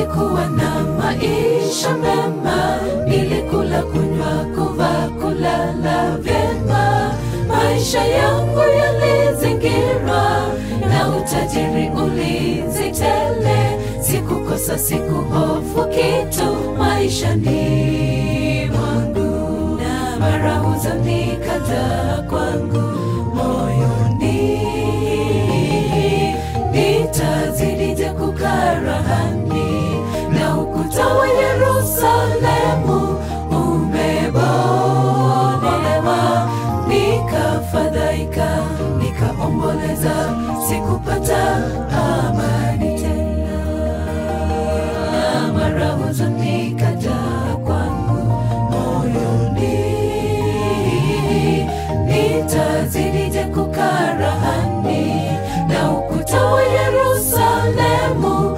nilikuwa na maisha mema, nilikula, kunywa, kuvaa, kulala vyema. Maisha yangu yalizingirwa na utajiri, ulinzi tele, sikukosa, sikuhofu kitu maishani mwangu, na mara huzuni kaja kwangu moyoni, nitazidije kukaa rahani na ukuta wa Yerusalemu umebomolewa, nikafadhaika, nikaomboleza, sikupata amani tena. Mara huzuni kaja kwangu moyoni, nitazidije kukaa rahani na ukuta wa Yerusalemu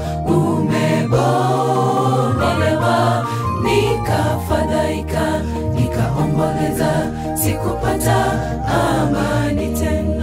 umebomolewa, nikafadhaika, nikaomboleza, sikupata amani tena.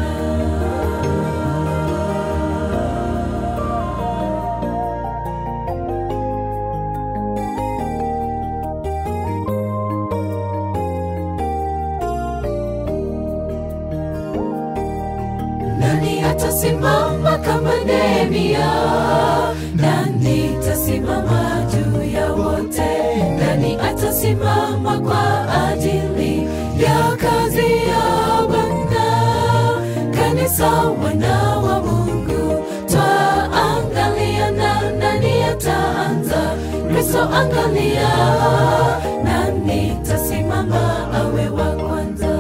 Nani atasimama kama Nehemia? Nani atasimama juu ya wote? Nani atasimama kwa ajili ya kazi ya Bwana? Kanisa, wana wa Mungu, twaangalia na nani ataanza? Kristo, angalia, nani atasimama awe wa kwanza?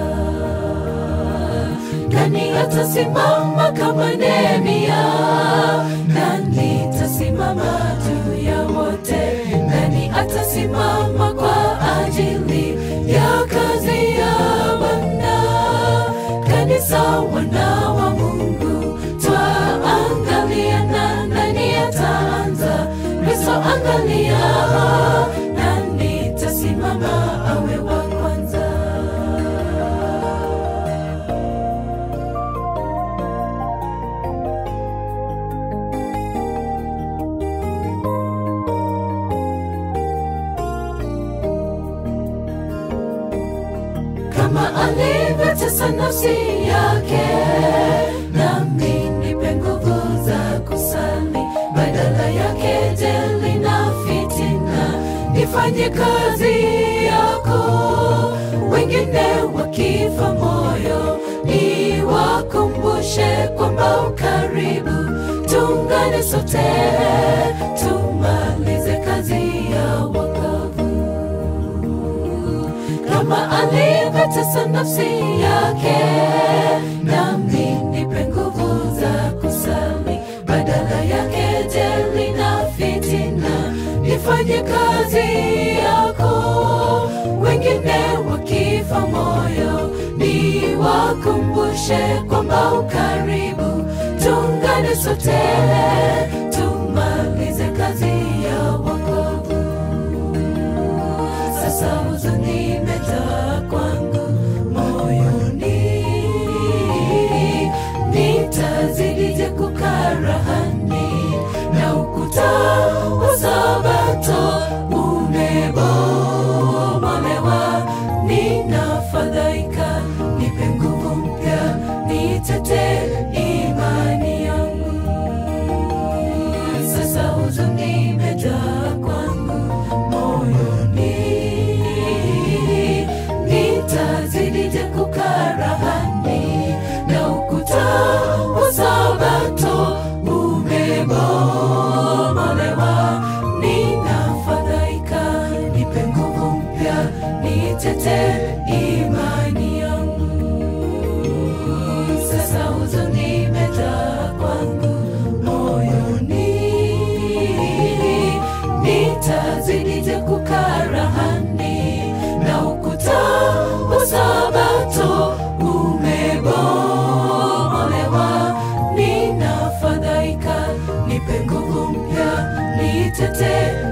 Nani atasimama kama Nehemia? Nani atasimama juu ya wote? Nani atasimama kwa ajili ya kazi ya Bwana? Kanisa, wana wa Mungu, twaangalia na nani ataanza? Kristo, angalia, nani atasimama awe wa kwanza? kama alivyotesa nafsi yake, nami nipe nguvu za kusali badala ya kejeli na fitina, nifanye kazi yako. Wengine wakifa moyo, niwakumbushe kwamba ukaribu, tuungane sote, tumalize kazi ya wokovu kama alivyotesa nafsi yake, nami nipe nguvu za kusali badala ya kejeli na fitina, nifanye kazi yako. Wengine wakifa moyo, niwakumbushe kwamba ukaribu, tuungane sote, tumalize kazi ya wokovu. Sasa huzuni imejaa kwangu moyoni, nitazidije kukaa rahani na ukuta wa Sabato umebomolewa, ninafadhaika, nipe nguvu mpya, nitete imani yangu. Sasa huzuni imejaa kwangu moyoni, nitazidije kukaa rahani na ukuta wa Sabato umebomolewa, ninafadhaika, nipe nguvu mpya, nitete imani yangu. Sasa huzuni imejaa kwangu moyoni, nitazidije kukaa rahani na ukuta wa Sabato umebomolewa, ninafadhaika, nipe nguvu mpya, nitete